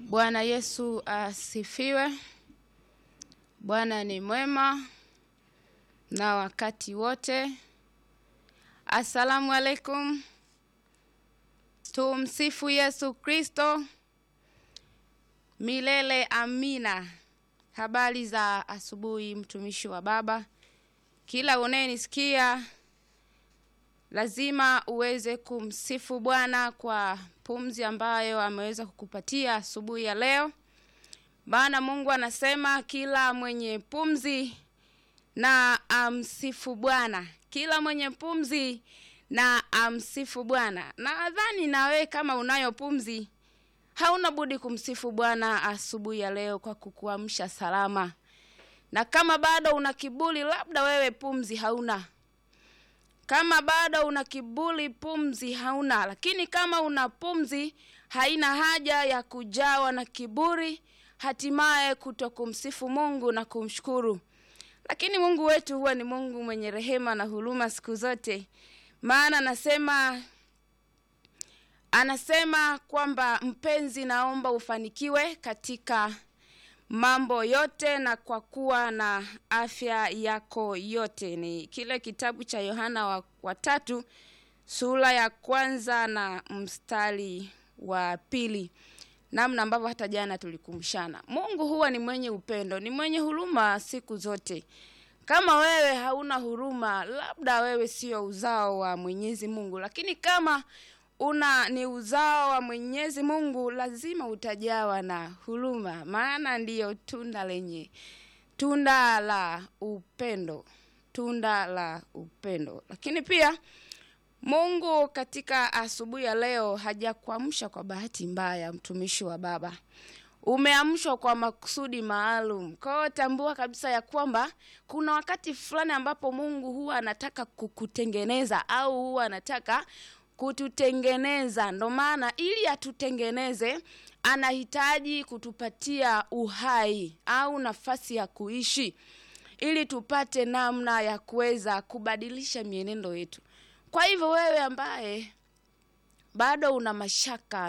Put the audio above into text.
Bwana Yesu asifiwe. Bwana ni mwema na wakati wote. Asalamu alaikum. Tumsifu Yesu Kristo milele. Amina. Habari za asubuhi, mtumishi wa Baba. Kila unayenisikia lazima uweze kumsifu Bwana kwa pumzi ambayo ameweza kukupatia asubuhi ya leo, maana Mungu anasema kila mwenye pumzi na amsifu Bwana, kila mwenye pumzi na amsifu Bwana. Nadhani na wewe kama unayo pumzi, hauna budi kumsifu Bwana asubuhi ya leo kwa kukuamsha salama, na kama bado una kiburi, labda wewe pumzi hauna kama bado una kiburi, pumzi hauna. Lakini kama una pumzi, haina haja ya kujawa na kiburi, hatimaye kuto kumsifu Mungu na kumshukuru. Lakini Mungu wetu huwa ni Mungu mwenye rehema na huruma siku zote, maana anasema anasema kwamba mpenzi, naomba ufanikiwe katika mambo yote na kwa kuwa na afya yako yote. Ni kile kitabu cha Yohana wa, wa tatu sura ya kwanza na mstari wa pili, namna ambavyo hata jana tulikumshana. Mungu huwa ni mwenye upendo, ni mwenye huruma siku zote. Kama wewe hauna huruma, labda wewe sio uzao wa Mwenyezi Mungu, lakini kama una ni uzao wa Mwenyezi Mungu, lazima utajawa na huruma, maana ndiyo tunda lenye tunda la upendo, tunda la upendo. Lakini pia Mungu katika asubuhi ya leo hajakuamsha kwa bahati mbaya, mtumishi wa Baba, umeamshwa kwa makusudi maalum. Kwa hiyo tambua kabisa ya kwamba kuna wakati fulani ambapo Mungu huwa anataka kukutengeneza au huwa anataka kututengeneza. Ndo maana ili atutengeneze, anahitaji kutupatia uhai au nafasi ya kuishi, ili tupate namna ya kuweza kubadilisha mienendo yetu. Kwa hivyo wewe ambaye bado una mashaka